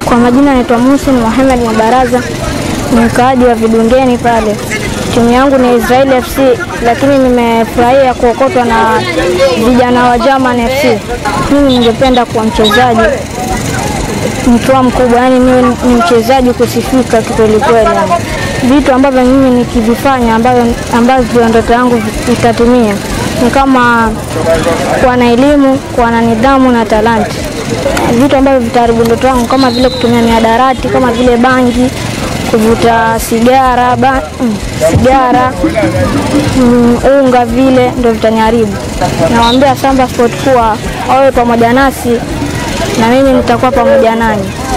Kwa majina naitwa Muhsin Mohamed Mabaraza, ni mkaaji wa Vidungeni pale. Timu yangu ni Israeli FC, lakini nimefurahia kuokotwa na vijana wa German FC. Mimi ningependa kuwa mchezaji mkiwa mkubwa, yani niwe ni mchezaji kusifika kikweli kweli. Yani vitu ambavyo mimi nikivifanya ambavyo ambavyo ndoto yangu itatimia ni kama kuwa na elimu, kuwa na nidhamu na talanta. Vitu ambavyo vitaharibu ndoto yangu kama vile kutumia mihadarati, kama vile bangi, kuvuta sigara, ba, mm, sigara mm, unga, vile ndio vitaniharibu. Nawaambia Samba Sport kuwa wawe pamoja nasi na mimi nitakuwa pamoja nanyi.